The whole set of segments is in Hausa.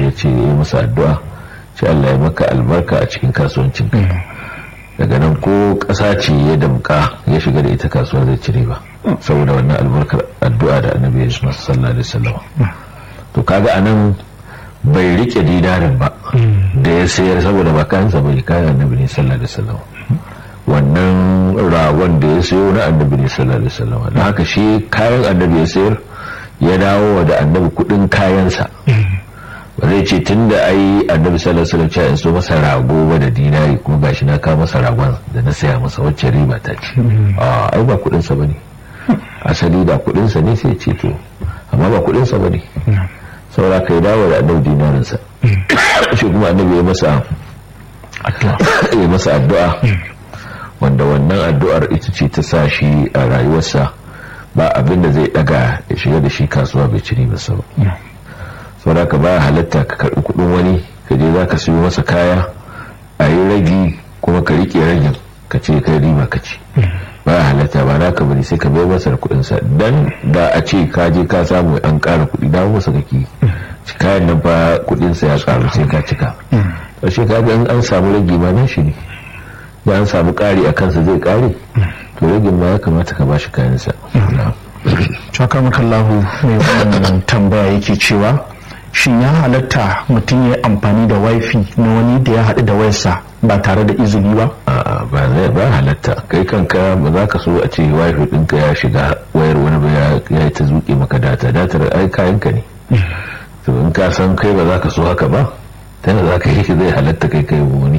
ya ce ya masa addu'a ce Allah ya maka albarka a cikin kasuwancin ka daga nan ko ƙasa ce ya damka ya shiga da ita kasuwa zai cire ba saboda wannan albarkar addu'a da annabi ya masa sallallahu alaihi wasallam to kaga anan bai rike dinarin ba da ya sayar saboda ba kayansa bai kayan annabi ne sallallahu alaihi wasallam wannan ragon da ya sayo na annabi ne sallallahu alaihi wasallam da haka shi kayan annabi ya sayar ya dawo da annabi kudin kayansa ba zai ce tun da ai annabi sallallahu alaihi wasallam ya so masa rago ba da dinari kuma gashi na kawo masa ragon da na saya masa wacce riba ta ce a ai ba kudin sa bane asali da kudin sa ne sai ce to amma ba kudin sa bane saboda kai dawo da annabi dinarin sa shi kuma annabi ya masa ya masa addu'a wanda wannan addu'ar ita ce ta sa shi a rayuwarsa ba abin da zai daga ya shiga da shi kasuwa bai ciri ba sau saboda ka ba halatta ka karbi kudin wani ka je za ka siyo masa kaya a yi ragi kuma ka rike ragin ka ce kai riba ka ci ba halatta ba na ka bari sai ka bai masa da kudin sa dan da a ce ka je ka samu an kara kudi dawo masa kake kayan nan fa kudin sa ya karu sai ka cika to ka ga an samu ragi ma nan shi ne da an samu ƙari a kansa zai ƙare to ragin ma ya kamata ka bashi kayansa Chaka makallahu mai wannan tambaya yake cewa shin ya halatta mutum ya amfani da wifi na wani da ya haɗu da wayarsa ba tare da izini ba? A'a ba zai ba halatta kai kanka ba za ka so a ce wifi ɗinka ya shiga wayar wani ba ya yi ta zuƙe maka data datar ai kayanka ne to in ka san kai ba za ka so haka ba tana za ka yi zai halatta kai kai wani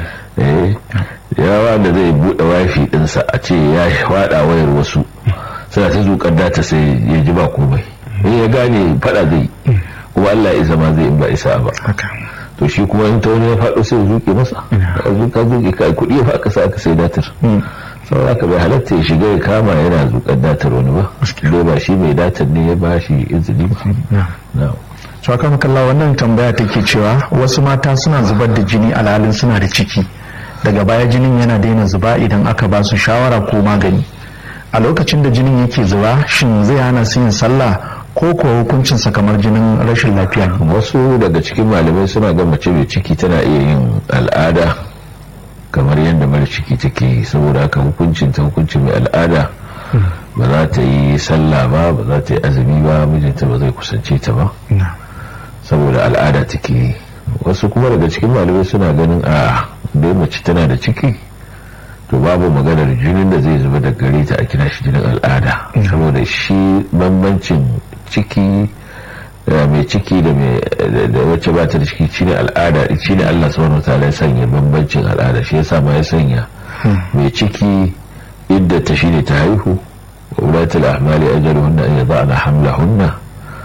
yawa da zai buɗe wifi ɗinsa a ce ya faɗa wayar wasu suna ta zuƙar data sai ya ji ba komai in ya gane faɗa zai kuma Allah ya zama zai in ba isa ba to shi kuma in ta wani ya faɗo sai zuƙe masa a zuƙa zuƙe ka kuɗi ya faɗa sa aka sai datar sau aka bai halatta ya shiga ya kama yana zuƙar datar wani ba dai ba shi mai datar ne ya ba shi izini ba Shaka makalla wannan tambaya take cewa wasu mata suna zubar da jini alhalin suna da ciki daga baya jinin yana daina zuba idan aka ba su shawara ko magani a lokacin da jinin yake zuba shin zai hana su yin sallah ko kuwa hukuncinsa kamar jinin rashin lafiya ne wasu daga cikin malamai suna ga mace mai ciki tana iya yin al'ada kamar yadda mara ciki take yi saboda haka hukuncin ta hukuncin mai al'ada ba za ta yi sallah ba ba za ta yi azumi ba mijinta ba zai kusance ta ba saboda al'ada take yi wasu kuma daga cikin malamai suna ganin a dai mace tana da ciki to babu maganar jinin da zai zuba da gare ta a kira shi jinin al'ada saboda shi bambancin ciki mai ciki da wacce ba ta da ciki shine al'ada shine Allah subhanahu wataala ya sanya bambancin al'ada shi yasa ma ya sanya mai ciki idda ta shine ta haihu wa ulatul ahmali ajaluhunna an yada'na hamlahunna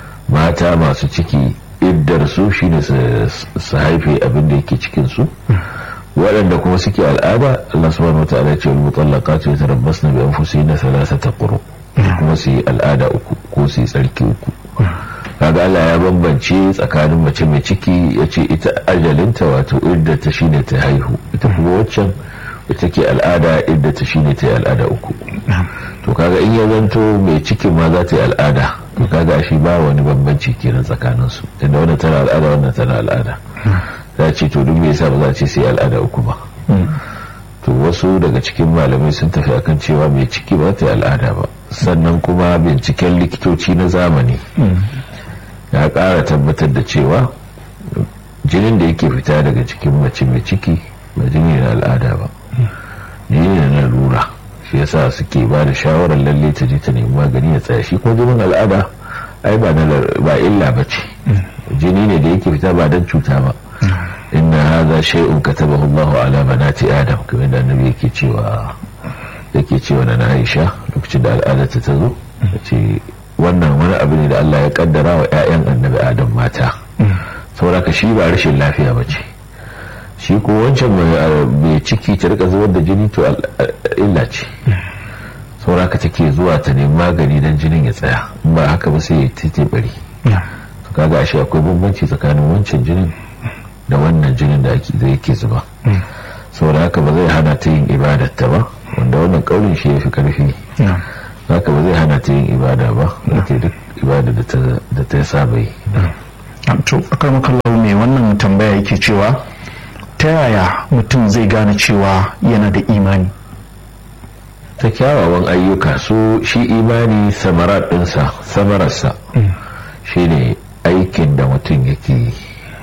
mata masu ciki iddar su shine su haife abin da yake cikin su waɗanda kuma suke al'ada Allah subhanahu wataala ce wal mutallaqatu yatarabbasna bi anfusihinna thalathata quru kuma su yi al'ada uku ko su yi tsarki uku kaga Allah ya bambance tsakanin mace mai ciki ya ce ita ajalinta wato idda ta shine ta haihu ita kuma waccan ita ke al'ada idda ta shine ta yi al'ada uku to kaga in ya zanto mai cikin ma za ta yi al'ada to kaga shi ba wani bambanci kenan tsakanin su tunda wannan tana al'ada wannan tana al'ada za ce to duk me yasa ba za a ce sai al'ada uku ba to wasu daga cikin malamai sun tafi akan cewa mai ciki ba ta yi al'ada ba sannan kuma binciken likitoci na zamani ya ƙara tabbatar da cewa jinin da yake fita daga cikin mace mai ciki ba jini na al'ada ba jini na lura shi yasa suke ba da shawarar lalle ta je ta nemi magani ya tsaya shi kuma jinin al'ada ai ba illa ba ce jini ne da yake fita ba don cuta ba inna hadha shay'un katabahu Allahu ala banati adam kamar da annabi yake cewa yake cewa na Aisha lokacin da al'ada ta tazo ce wannan wani abu ne da Allah ya kaddara wa ƴaƴan annabi adam mata saboda shi ba rashin lafiya ba ce shi ko wancan mai ciki ta rika zubar da jini to illa ce saboda take zuwa ta nemi magani don jinin ya tsaya in ba haka ba sai ya tete bari to kaga ashe akwai bambanci tsakanin wancan jinin da wannan jinin da ake zai ke zuba saboda haka ba zai hana ta yin ibadar ta ba wanda wannan kaurin shi ya fi karfi haka ba zai hana ta yin ibada ba ta duk ibada da ta saba yi to akar makallau mai wannan tambaya yake cewa ta yaya mutum zai gane cewa yana da imani ta kyawawan ayyuka su shi imani samarar ɗinsa samararsa shi ne aikin da mutum yake yi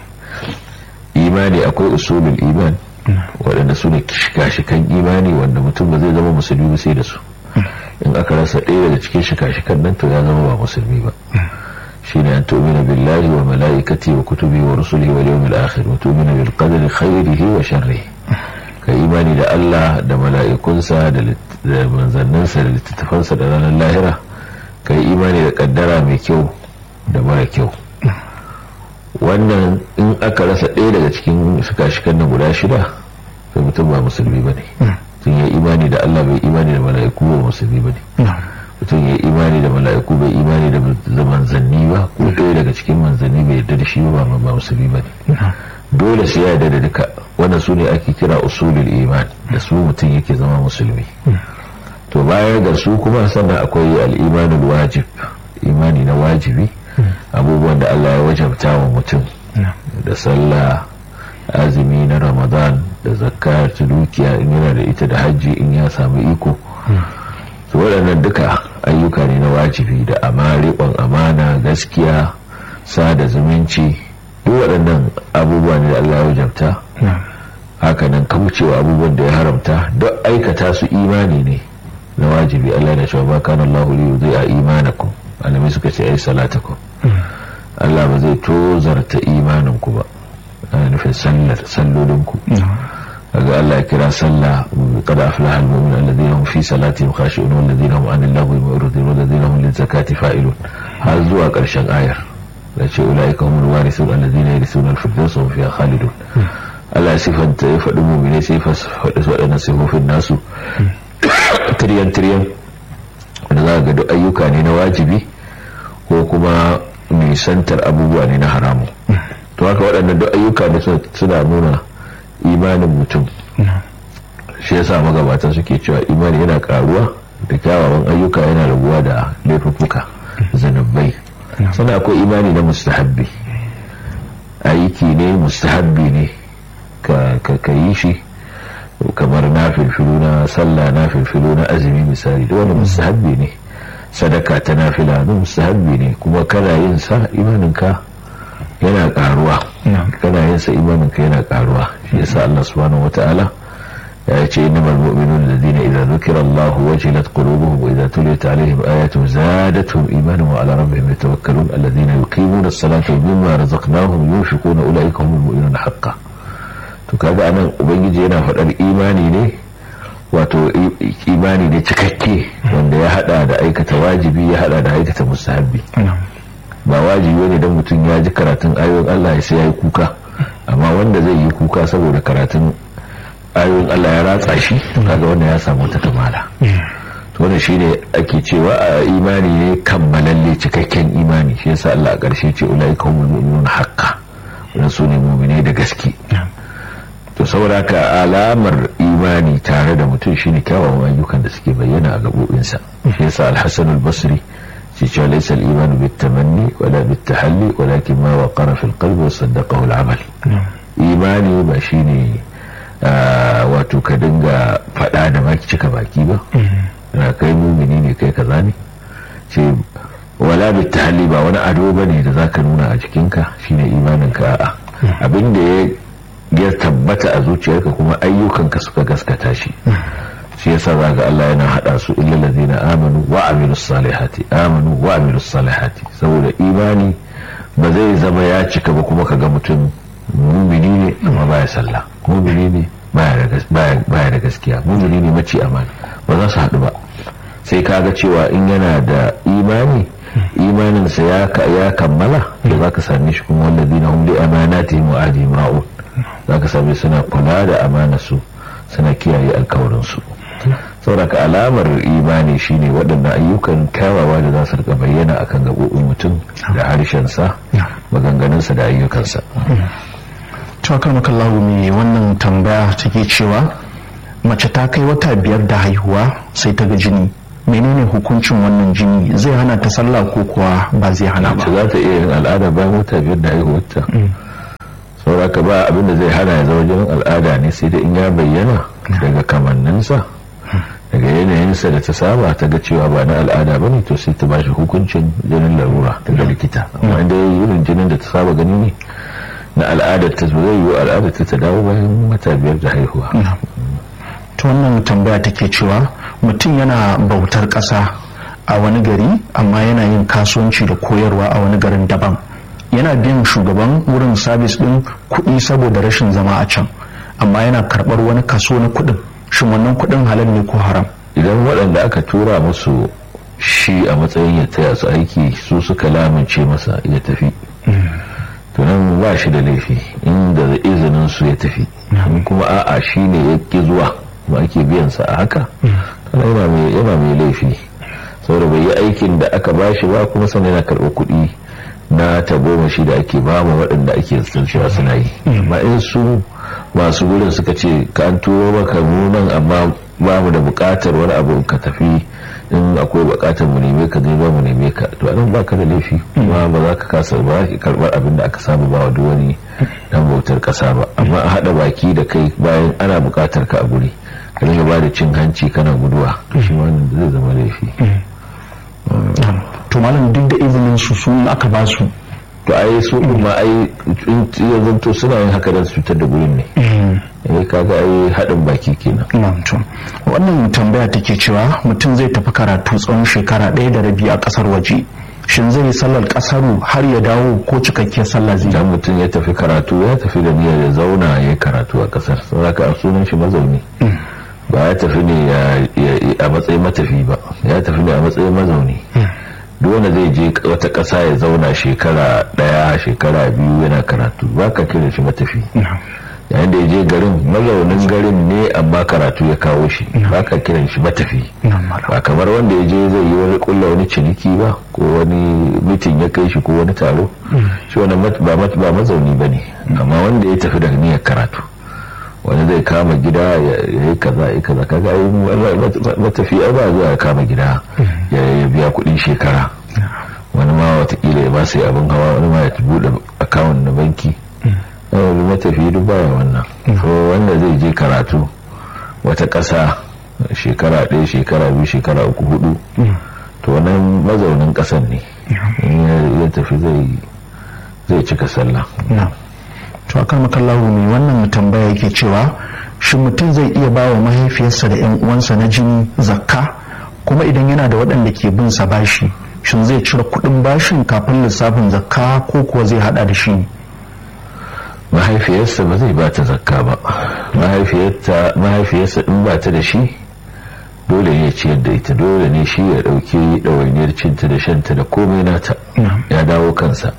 imani akwai usulul iman waɗanda su ne shika-shikan imani wanda mutum ba zai zama musulmi ba sai da su in aka rasa ɗaya daga cikin shika-shikan nan to ya zama ba musulmi ba shi ne an tu'mina billahi wa mala'ikati wa kutubi wa rusuli wa yawmil akhir wa tu'mina bil qadari khairihi wa sharrihi ka imani da Allah da mala'ikunsa da manzanninsa da littattafansa da ranar lahira ka yi imani da kaddara mai kyau da mara kyau wannan in aka rasa ɗaya daga cikin shika-shikan nan guda shida to mutum ba musulmi ba ne tun yi imani da Allah bai imani da mala'iku ba musulmi ba ne mutum ya imani da mala'iku bai imani da manzanni ba ko ɗaya daga cikin manzanni bai yarda da shi ba ba musulmi ba ne dole sai ya yarda da duka wannan su ne ake kira usulul iman da su mutum yake zama musulmi to bayan da su kuma sannan akwai al'imanul wajib imani na wajibi abubuwan da Allah ya wajabta wa mutum da sallah azumi na ramadan da zakka ta dukiya in yana da ita da hajji in ya samu iko su waɗannan duka ayyuka ne na wajibi da amariƙon amana gaskiya sada zumunci duk waɗannan abubuwa ne da Allah ya wajabta hakanan kaucewa abubuwan da ya haramta duk aikata su imani ne na wajibi Allah na cewa ba kana Allah li yudhi'a imanakum alamai suka ce ai salatakum Allah ba zai tozarta imanin ku ba ana nufin sallar sallolin ku kaga Allah ya kira sallah qad aflaha al-mu'minun alladhina hum fi salatihim khashi'un walladhina hum 'anil lagwi mu'ridun walladhina hum lizakati fa'ilun har zuwa karshen ayar da ce ulaika humul warithun alladhina yarithuna al-firdausa hum fiha khalidun Allah ya sifanta ya faɗi mu'mine sai faɗi waɗannan sifofin nasu tiryan tiryan wanda za ga duk ayyuka ne na wajibi ko kuma nisantar abubuwa ne na haramu to haka waɗannan duk ayyuka ne suna nuna imanin mutum shi yasa magabatan suke cewa imani yana karuwa da kyawawan ayyuka yana raguwa da laifuffuka zanabbai sannan akwai imani na mustahabbi aiki ne mustahabbi ne ka yi shi kamar na filfilu na sallah na filfilu na azumi misali da wani mustahabbi ne sadaka ta nafila na mustahabbi ne kuma kana yin sa imaninka yana karuwa kana yin sa imaninka yana karuwa shi yasa Allah subhanahu wataala ya ce innamal mu'minuna alladhina idza dhukira Allah wajilat qulubuhum wa idza tuliyat alaihim ayatu zadatuhum imanan wa ala rabbihim yatawakkalun alladhina yuqimuna as-salata wa mimma razaqnahum yunfiquna ulaika humul mu'minuna haqqan to kaga anan ubangiji yana faɗar imani ne wato imani ne cikakke wanda ya hada da aikata wajibi ya hada da aikata mustahabbi ba wajibi ne don mutum ya ji karatun ayoyin Allah ya sai ya yi kuka amma wanda zai yi kuka saboda karatun ayoyin Allah ya ratsa shi kaga wanda ya samu wata kamala to wannan shine ake cewa a imani ne kammalalle cikakken imani shi yasa Allah a ƙarshe ce ulaika humul mu'minuna haqqan wannan su ne mu'minai da gaske to saboda ka alamar imani tare da mutum shine kyawawan ayyukan da suke bayyana a gabobinsa shi yasa al-Hasan al-Basri cewa laysa al-iman bit-tamanni wala bit-tahalli walakin ma waqara fi al-qalbi wa saddaqahu al-amal imani ba shine wato ka dinga fada da baki cika baki ba na kai mumini ne kai kaza ne ce wala bit-tahalli ba wani ado bane da zaka nuna a jikinka shine imanin ka a'a abinda ya ya tabbata a zuciyarka kuma ayyukanka suka gaskata shi shi yasa zaga Allah yana hada su illal ladina amanu wa amilus salihati amanu wa amilus salihati saboda imani ba zai zama ya cika ba kuma kaga mutum mumini ne amma baya sallah mumini ne baya da gaskiya mumini ne mace amana ba za su haɗu ba sai kaga cewa in yana da imani imaninsa ya kammala da za ka same shi kuma wallazina hum li amanatihim wa ahdihim ra'un za ka same suna kula da amanarsu suna kiyaye alkawarinsu sauraka alamar imani shine waɗannan ayyukan kyawawa da za su rika bayyana akan gaɓoɓin mutum da harshensa maganganunsa da ayyukansa tawakar makallahu mai wannan tambaya take cewa mace ta kai wata biyar da haihuwa sai ta ga jini menene hukuncin wannan jini zai hana ta sallah ko kuwa ba zai hana ba mace za ta iya yin al'ada bayan wata biyar da haihuwarta sauraka ba abinda zai hana ya zama jinin al'ada ne sai da in ya bayyana daga kamanninsa daga yanayinsa da ta saba ta ga cewa ba na al'ada ba ne to sai ta ba shi hukuncin jinin larura daga likita amma inda irin jinin da ta saba gani ne na al'adar ta zai yiwu al'adar ta ta dawo bayan wata biyar da haihuwa ta wannan tambaya take cewa mutum yana bautar ƙasa a wani gari amma yana yin kasuwanci da koyarwa a wani garin daban yana biyan shugaban wurin sabis ɗin kuɗi saboda rashin zama a can amma yana karɓar wani kaso na kuɗin shin wannan kuɗin halal ne ko haram idan waɗanda aka tura musu shi a matsayin ya taya su aiki su suka lamince masa ya tafi to nan ba shi da laifi inda izinin su ya tafi in kuma a'a shi ne ya ƙi zuwa ba ake biyan sa a haka yana mai laifi saboda bai yi aikin da aka ba shi ba kuma sannan yana karɓar kuɗi na tagomashi da ake ba mu waɗanda ake cewa suna yi amma in su masu gurin suka ce ka an turo maka nunan amma ba mu da buƙatar wani abu ka tafi in akwai buƙatar mu neme ka zai ba mu neme ka to anan baka da laifi kuma ba za ka kasa ba ka karɓar abin da aka samu ba wa duk wani dan bautar ƙasa ba amma a haɗa baki da kai bayan ana buƙatar ka a guri ka dinga ba da cin hanci kana guduwa to shi wannan zai zama laifi to malam duk da izinin su su aka ba su to ai su din ma ai ya zanto suna yin haka don su cutar da gurin ne eh kaga ai haɗin baki kenan na'am to wannan tambaya take cewa mutum zai tafi karatu tsawon shekara ɗaya da rabi a ƙasar waje shin zai yi sallar ƙasaru har ya dawo ko cikakkiyar sallah zai idan mutum ya tafi karatu ya tafi da niyyar ya zauna ya karatu a ƙasar saboda a sunan shi mazauni ba ya tafi ne a matsayin matafi ba ya tafi ne a matsayin mazauni duk wanda zai je wata ƙasa ya zauna shekara ɗaya shekara biyu yana karatu ba ka kira shi matafi yayin da ya je garin mazaunin garin ne amma karatu ya kawo shi ba ka kiran shi matafi ba kamar wanda ya je zai yi wani kulla wani ciniki ba ko wani mitin ya kai shi ko wani taro shi wani ba mazauni ba ne amma wanda ya tafi da niyyar karatu wani zai kama gida ya yi kaza ya kaza kaga ai matafiya ba zuwa ya kama gida ya biya kudin shekara wani ma watakila ya ba sai abin hawa wani ma ya buɗe akawun na banki wani matafiya duk baya wannan so wanda zai je karatu wata ƙasa shekara ɗaya shekara biyu shekara uku hudu to wannan mazaunin ƙasan ne ya tafi zai cika sallah to akan makallahu ne wannan tambaya yake cewa shi mutum zai iya ba wa mahaifiyarsa da 'yan uwansa na jini zakka kuma idan yana da waɗanda ke bin sa bashi shin zai cire kuɗin bashin kafin lissafin zakka ko kuwa zai hada da shi mahaifiyarsa ba zai bata zakka ba mahaifiyarsa in ba ta da shi dole ne ciyar da ita dole ne shi ya ɗauki ɗawainiyar cinta da shanta da komai nata ya dawo kansa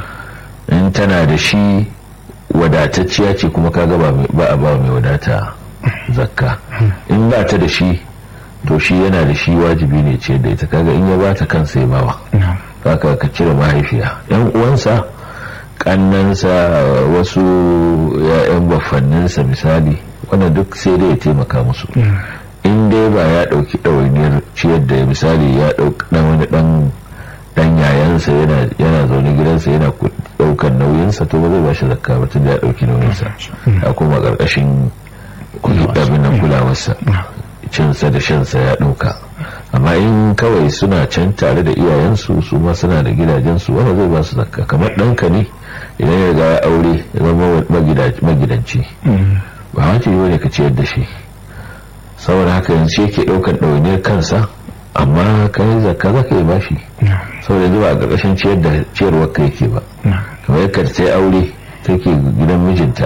in tana da shi wadatacciya ce kuma kaga ba a ba mai wadata zakka in ba ta da shi to shi yana da shi wajibi ne ce da ita kaga in ya ba ta kansa ya bawa haka ka cire mahaifiya yan uwansa kannansa wasu ya'yan baffanninsa misali wanda duk sai dai ya taimaka musu in dai ba ya dauki ɗawainiyar ciyar da misali ya dauki wani dan dan yayansa yana zaune gidansa yana daukar nauyinsa to ba zai ba shi zakka ba tun da ya dauki nauyinsa a kuma karkashin abin nan kulawarsa cinsa da shansa ya dauka amma in kawai suna can tare da iyayensu su ma suna da gidajensu wanda zai ba su zakka kamar ɗanka ne idan ya riga ya aure ya zama magidanci ba wace yi ne ka ciyar da shi saboda haka yanzu shi yake ɗaukar ɗawainiyar kansa amma kai zakka za ka yi bashi saboda yanzu ba a ƙarƙashin ciyar da ciyarwar ka yake ba kamar yadda ta yi aure take gidan mijinta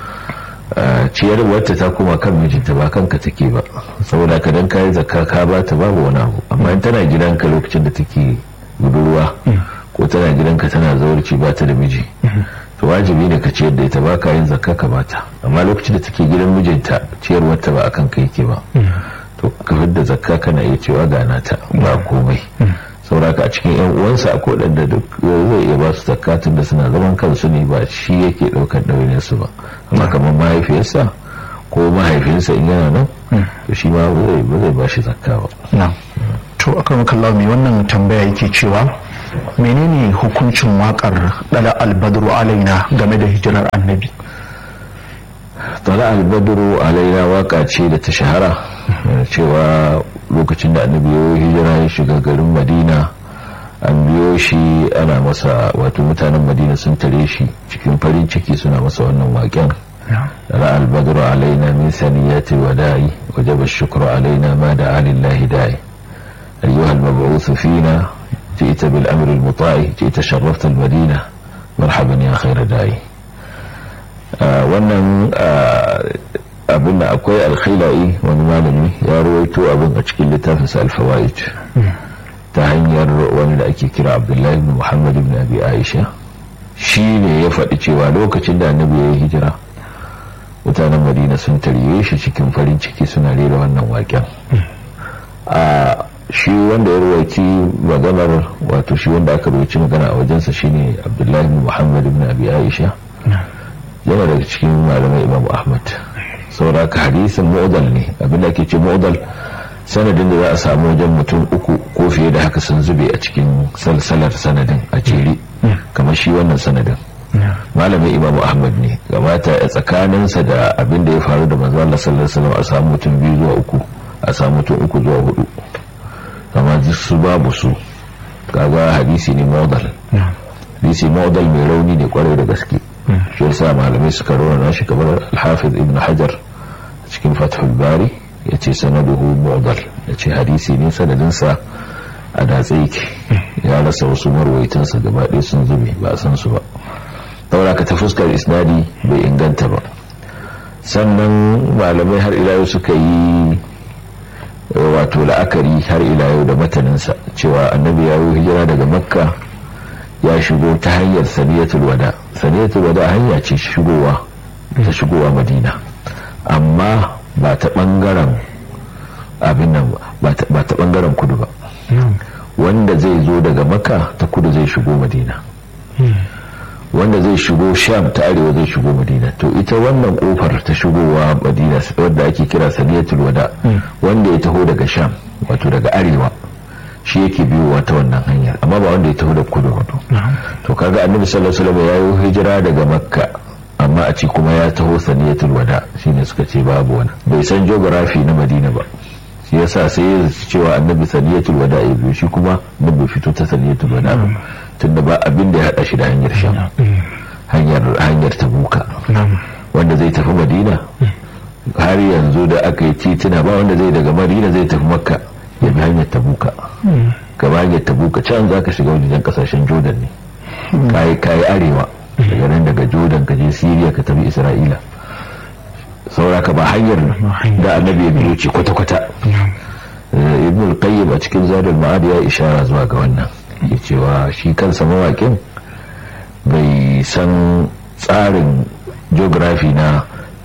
ciyarwarta ta koma kan mijinta ba kanka take ba saboda ka dan kayi zakka ka ba ta babu wani abu amma in tana gidanka lokacin da take budurwa ko tana gidanka tana zaurci ba ta da miji to wajibi ne ka ciyar da ita ba ka yin zakka ka bata amma lokacin da take gidan mijinta ciyarwarta ba akan ka yake ba to ka da zakka kana iya cewa ga nata ba komai sauraka a cikin yan uwansa a kodanda duk zai iya ba su zakatun da suna zaman kansu ne ba shi yake daukar ɗaurin su ba amma kamar mahaifiyarsa ko mahaifinsa in yana nan to shi ma ba zai ba shi zakka ba to akan kallawa mai wannan tambaya yake cewa menene hukuncin wakar dala albadru alaina game da hijirar annabi tala albadru alaina waka ce da ta shahara cewa lokacin da annabi ya hijira ya shiga garin madina an biyo shi ana masa wato mutanen madina sun tare shi cikin farin ciki suna masa wannan waken رأى البدر علينا من ثنيات الوداع وجب الشكر علينا ما دعا لله داعي أيها المبعوث فينا جئت بالأمر المطاع جئت شرفت المدينة مرحبا يا خير داعي wannan abin da akwai alkhilai wani malami ya ruwaito abin a cikin littafinsa alfawa'id ta hanyar wani da ake kira abdullahi ibn muhammad ibn abi aisha shi ne ya faɗi cewa lokacin da annabi ya yi hijira mutanen madina sun tarye shi cikin farin ciki suna rera wannan waken a shi wanda ya ruwaci maganar wato shi wanda aka ruwaci magana a wajensa shine abdullahi ibn muhammad ibn abi aisha yana daga cikin malamai imam ahmad saboda ka hadisin mu'dal ne abinda ake ce mu'dal sanadin da za a samu wajen mutum uku ko fiye da haka sun zube a cikin salsalar sanadin a jere kamar shi wannan sanadin malamin imamu ahmad ne gabata a tsakaninsa da abin da ya faru da manzo Allah sallallahu alaihi wasallam a samu mutum biyu zuwa uku a samu mutum uku zuwa hudu amma su babu su kaga hadisi ne modal hadisi modal mai rauni ne kwarai da gaske shi yasa malamai suka rawana shi kamar al-hafiz ibn hajar cikin fathul bari yace sanaduhu modal yace hadisi ne sanadinsa a datse yake ya rasa wasu marwaitansa gaba ɗaya sun zube ba a san su ba daura ka ta fuskar isnadi bai inganta ba sannan malamai har ila yau suka yi wato la'akari har ila yau da mataninsa cewa annabi ya yi hijira daga makka ya shigo ta hanyar saniyatul wada saniyatul wada hanya ce shigowa ta shigowa madina amma ba ta bangaren abin nan ba ta bangaren kudu ba wanda zai zo daga makka ta kudu zai shigo madina wanda zai shigo sham ta arewa zai shigo madina to ita wannan kofar ta shigowa madina wadda ake kira saniyatul wada wanda ya taho daga sham wato daga arewa shi yake biyowa ta wannan hanyar amma ba wanda ya taho da kudu wato to kaga annabi sallallahu alaihi wasallam ya yi hijira daga makka amma a ci kuma ya taho saniyatul wada shine suka ce babu wani bai san geography na madina ba shi yasa sai ya cewa annabi saniyatul wada ya biyo shi kuma da bai fito ta saniyatul wada ba tunda ba abin da ya hada shi da hanyar sham hanyar hanyar tabuka wanda zai tafi madina har yanzu da aka yi titina ba wanda zai daga madina zai tafi makka ya bi hanyar tabuka gaba hanyar tabuka can za ka shiga wajen kasashen jordan ne kayi kayi arewa daga nan daga jordan ka je syria ka tafi isra'ila sauraka ba hanyar da annabi ya biyo ce kwata-kwata ibn al-qayyim a cikin zadul ma'ad ya ishara zuwa ga wannan ya cewa shi kansa mawakin bai san tsarin geography na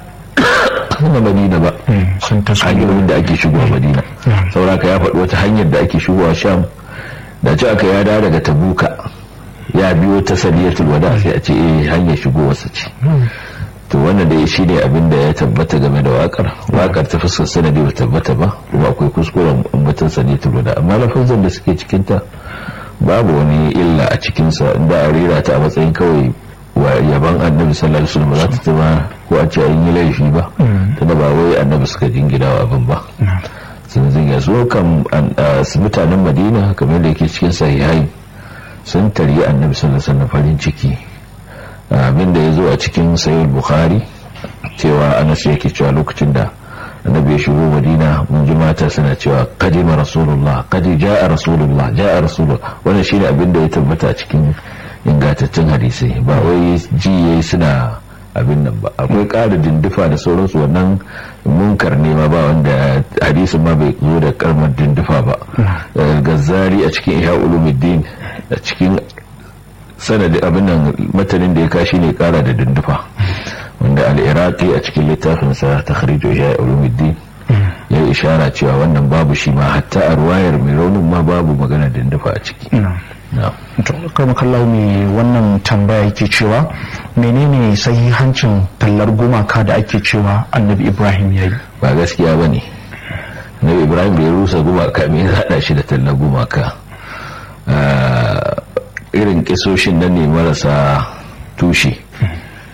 na madina ba hanyoyin da ake shigowa madina sauraka ya faɗi wata hanyar da ake shigowa sham da ce aka ya dawo daga tabuka ya biyo ta saliyatul wada sai a ce eh hanyar shigowarsa ce to wannan da shi ne abin da ya tabbata game da wakar wakar ta fuskar sanadi ba tabbata ba kuma akwai kuskuren ambatan saliyatul wada amma lafazan da suke cikinta babu wani illa a cikinsa inda a rera ta a matsayin kawai wa yaban annabi sallallahu alaihi wasallam za ta tuma ko a ce an yi laifi ba tunda ba wai annabi suka jingina wa abin ba sun zinga so kan mutanen madina kamar da yake cikin sahihai sun taryi annabi sallallahu alaihi wasallam farin ciki abin da ya zo a cikin sahih bukhari cewa anas yake cewa lokacin da annabi ya shigo madina mun ji mata suna cewa kadima rasulullah kadi ja'a rasulullah ja'a rasulullah wannan shine abin da ya tabbata cikin ingantattun hadisai ba wai ji yayi suna abin nan ba akwai ƙara dindufa da sauransu wannan munkar ne ma ba wanda hadisin ma bai zo da karmar dindufa ba gazzari a cikin ihya ulumuddin a cikin sanadin abin nan matanin da ya kashi ne kara da dindufa wanda al-iraqi a cikin littafinsa takhrijo ihya ulumuddin ya yi ishara cewa wannan babu shi ma hatta a ruwayar mai raunin ma babu magana dindufa a ciki kama kallau mai wannan tambaya yake cewa menene sahihancin tallar gumaka da ake cewa annabi ibrahim ya yi ba gaskiya ba ne na annabi ibrahim da ya rusa gumaka me ya haɗa shi da tallar gumaka irin kisoshin nan ne marasa tushe